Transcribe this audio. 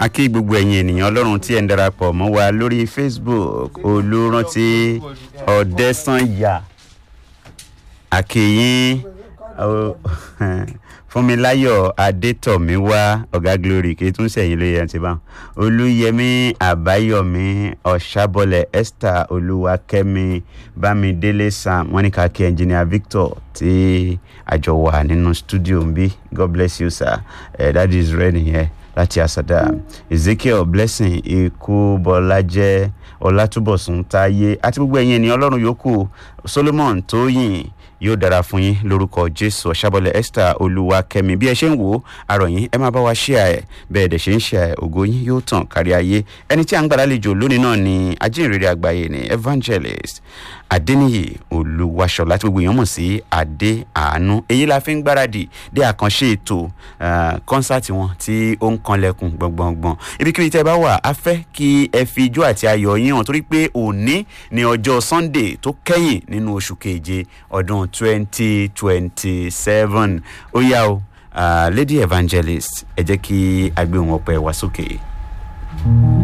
a kí gbogbo ẹ̀yin ènìyàn ọlọ́run tí ẹ̀ ń darapọ̀ mọ́ wa lórí facebook olùrántí ọ̀dẹ́sányà àkèyìn fúnmiláyọ̀ adétọ̀míwá ọ̀gá glory kì í tún sẹ̀yìn lóye ẹ̀ ti bá olúyẹmí àbáyọ̀mí ọ̀ṣàbọ̀lẹ̀ esther olúwakẹ́mi bámidélé sam wọ́n ní ká kí ẹnjìnìà victor tí àjọ wà nínú studio ń bí god bless you sir uh, that is rẹ nìyẹn láti àsàdá ezekiel blessing ikú bọlájẹ ọlátúbọ̀sùn táyé àti gbogbo ẹ̀yin ènìyàn ọlọ́run yòókù solomon tóyìn yóò dára fún yín lórúkọ jésù ọ̀ṣàbọ̀lẹ̀ esther olúwakẹ́mi bí ẹ ṣe ń wò ó àròyìn ẹ máa bá wa ṣíà ẹ bẹ́ẹ̀ dẹ̀ ṣe ń ṣíà ẹ ògo yín yóò tàn kárí ayé ẹni tí a ń gbàdálejò lónìí náà ni ajínrere àgbáyé ni evangelist adeniyi olúwaṣọlá tí gbogbo èèyàn mọ̀ sí adé àánú èyí la fi ń gbáradì dé àkànṣe ètò kọ́nsáàtì wọn tí ó ń kanlẹ̀kùn gbọ̀ngbọ̀ngbọ̀n ibikíbi tẹ́ ẹ bá wà á fẹ́ kí ẹ fi ijó àti ayọ̀ yín hàn torí pé òní ni ọjọ́ sunday tó kẹ́yìn nínú oṣù keje ọdún twenty twenty seven ó yá o uh, lady evangelist ẹ jẹ́ kí a gbé wọn pẹ́ wá sókè. Okay.